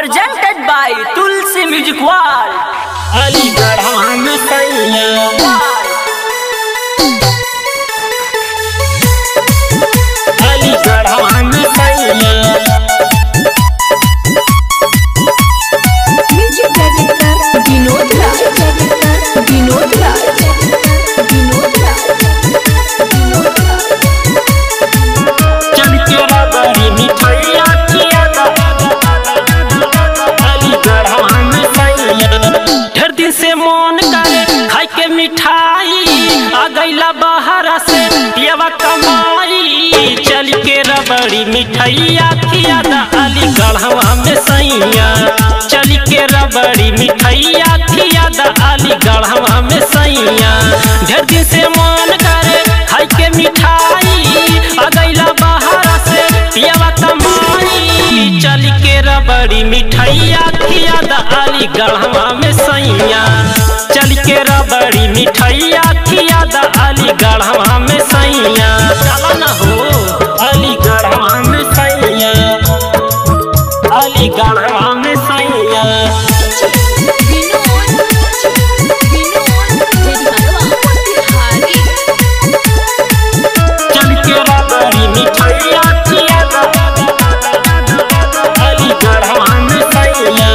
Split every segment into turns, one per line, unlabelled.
presented by Tulsi Music Wall.
Aligarh में सैया अलीगढ़ में सैया
म्यूजिक डायरेक्टर विनोद राज विनोद राज विनोद राज विनोद राज
चल के रबड़ी मिठाइया किया अलीगढ़ में सैया ढेर दिन से मन करे खाई के मिठाई आ गईला बाहर से पियवा कमाई चल के रबड़ी मिठाइया खिया अलीगढ़ में सैया चल के रबड़ी मिठाइया खिया अलीगढ़ में सैया ढेर दिन से मन करे खाई के मिठाई आ गईला बाहर से पियवा कमाई चल के रबड़ी मिठाइया खिया अलीगढ़ में सैया चल के रबड़ी मिठाइया खिया अलीगढ़ में सैया चल न हो अलीगढ़ में सैया अलीगढ़ में सैया
विनोद विनोद जेरिहानवा तिहारी
चल के रबड़ी मिठाइया खिया अलीगढ़ में सैया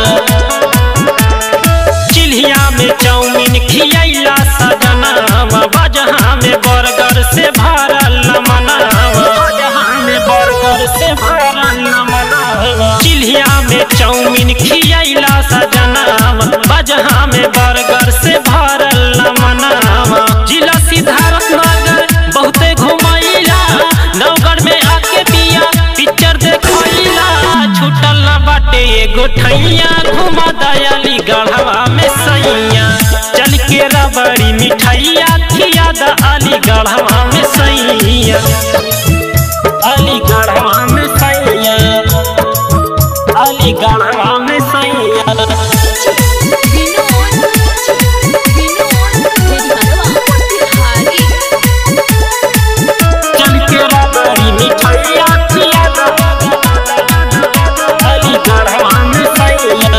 चिल्हिया में चाउमीन खियैला सजनावा बजहा में बर्गर से भरल मनावा बजहा में बर्गर से भरल मनावा चिल्हिया में चाउमीन खियैला सजनावा बजहा में बर्गर से भरल मनावा जिला सिद्धार्थ नगर बहुते घुमैला नवगढ़ में आके बिया पिक्चर देखैला छूटल न बाटे एगो ठैया घुमा दयाली गढ़वा में सैया चल के रबड़ी मिठाइया खिया द अली गढ़वा में सैया अली गढ़वा में सैया अली गढ़वा में सैया
विनोद विनोद जेरिहानवा तिहारी
चल के रबड़ी मिठाइया खिया द अली गढ़वा में सैया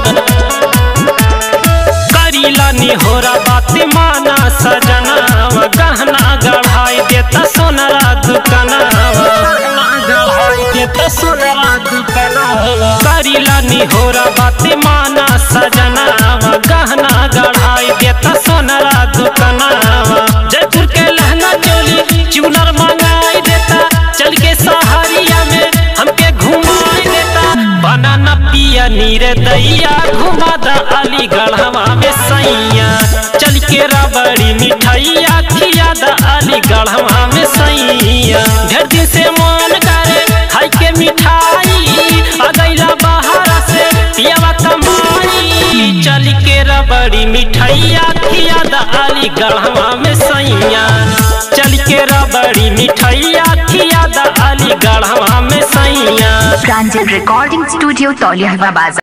करीला निहोरा बात माना सजनावा गहना गढ़ाई देता सोनरा दुकानावा गढ़ाई देता सोनरा दुकानावा करीला निहोरा बात माना सजनावा गहना गढ़ाई देता सोनरा दुकानावा जयपुर के लहंगा चोली चुनर मंगाई देता चल के सहारिया में हमके घुमाई देता बनाना पिया नीर दैया घुमा द अलीगढ़वा में सैया चल के रबड़ी मिठाइया खिया द अलीगढ़वा में सैया ढेर दिन से मन करे खाई के मिठाई आ गईला बाहर से पियावा कमाई चल के रबड़ी मिठाइया खिया द अलीगढ़वा में सैया चल के रबड़ी मिठाइया खिया द अलीगढ़वा में सैया
प्रांजल रिकॉर्डिंग स्टूडियो तौलिया बाजार